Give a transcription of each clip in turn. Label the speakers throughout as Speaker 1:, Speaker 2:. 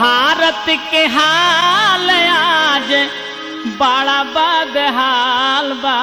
Speaker 1: भारत के हाल आज बड़ा बदहाल बा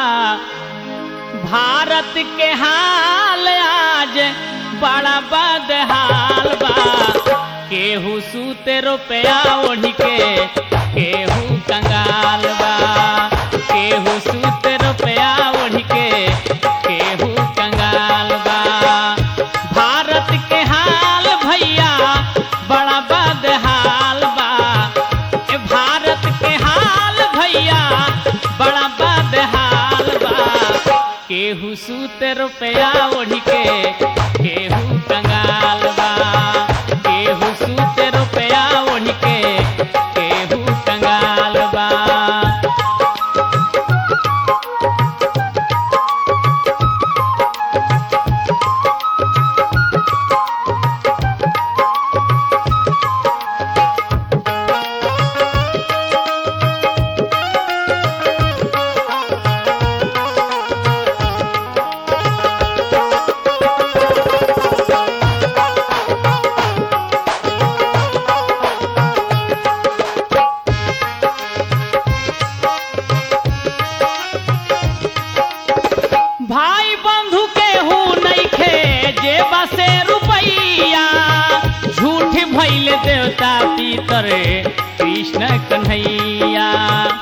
Speaker 1: भारत के हाल आज बड़ा बदहाल बा केहू सूते रुपया ओढ़ के केहू कंगाल बा केहू सूते रुपया ओढ़ के केहू कंगाल बा भारत के हाल भैया बड़ा बदहाल बा ए भारत के हाल भैया बड़ा बदहाल बा केहू सूत रुपया ओढ़ के केहू कंगाल बा केहू सूत रुपया ओढ़ के केहू कंगाल बा भाई बंधु के हूँ नइखे जेब से रुपैया झूठ भैल देवता पितर कृष्ण कन्हैया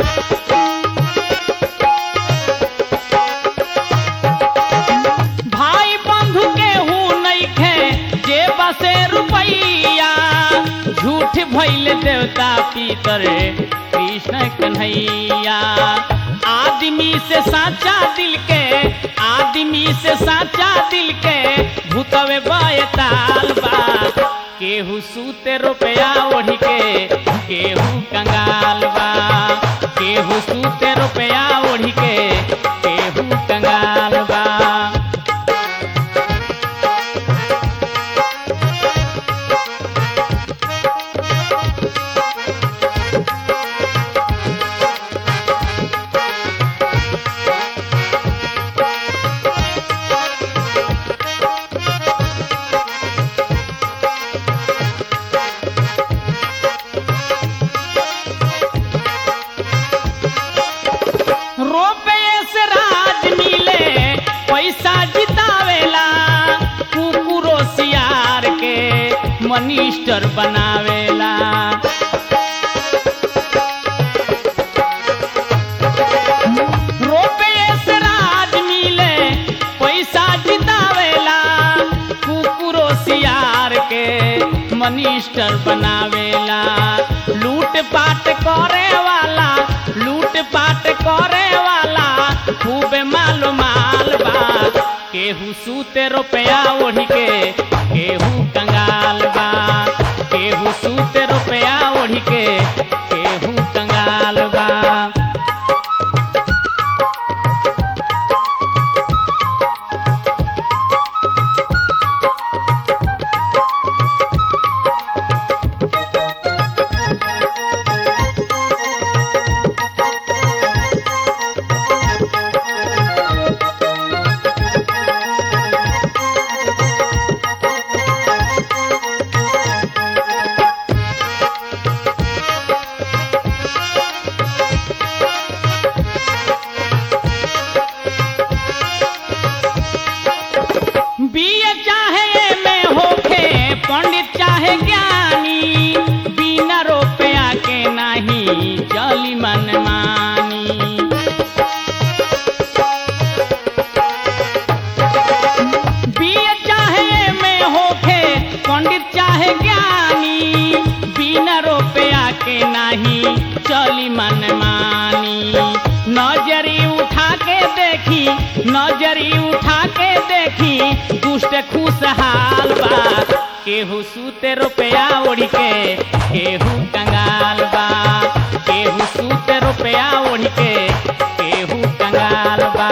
Speaker 1: भाई बंधु के हूँ नइखे जेब से रुपैया झूठ भैल देवता पितर कृष्ण कन्हैया आदमी से साचा दिल के आदमी से साचा दिल के भूतवे बयताल बा केहू सूते रुपया ओढ़ के केहू कंगाल बा केहू सूते रुपया ओढ़ के केहू कंगाल बा रुपये से राज मिले पैसा जितावेला कुकुरो सियार के मनिस्टर बनावेला रुपये से राज मिले पैसा जितावेला कुकुरो सियार के मनिस्टर बनावेला लूट पाट करे वाला लूट पाट करे वाला खूब माल माल बा केहू सूते रुपया ओढ़ के केहू कंगाल बा केहू सूते रुपया ओढ़ के केहू कंगाल बा बीए चाहे में होखे पंडित चाहे ज्ञानी बिना रुपया के नहीं चली मन मानी बीए चाहे में होखे पंडित चाहे ज्ञानी बिना रुपया के नहीं चली मन मानी नजरी उठा के देखी नजरी उठा के देखी दुष्ट खुशहाल बा केहू सूते रुपया ओढ़ के केहू कंगाल बा केहू सूते रुपया ओढ़ के केहू कंगाल बा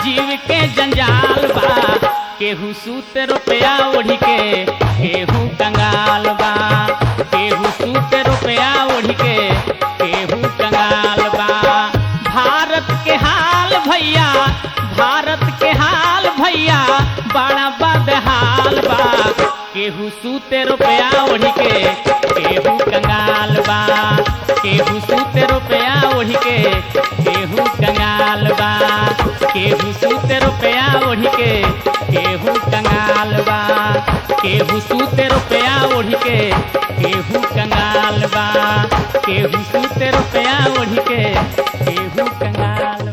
Speaker 1: जीव के जंजाल बा केहू सूते रुपया ओढ़ी के केहू कंगाल बा केहू सूते रुपया ओढ़ी के केहू कंगाल बा भारत के हाल भैया भारत के हाल भैया बड़ा बदहाल बा केहू सूते रुपया ओढ़ी के केहू कंगाल बा केहू सूते रुपया ओढ़ी के केहू कंगाल बा केहू सूते रुपया ओढ़ी के केहू कंगाल बा केहू सूते रुपया ओढ़ी के केहू कंगाल बा केहू सूते रुपया ओढ़ी के केहू कंगाल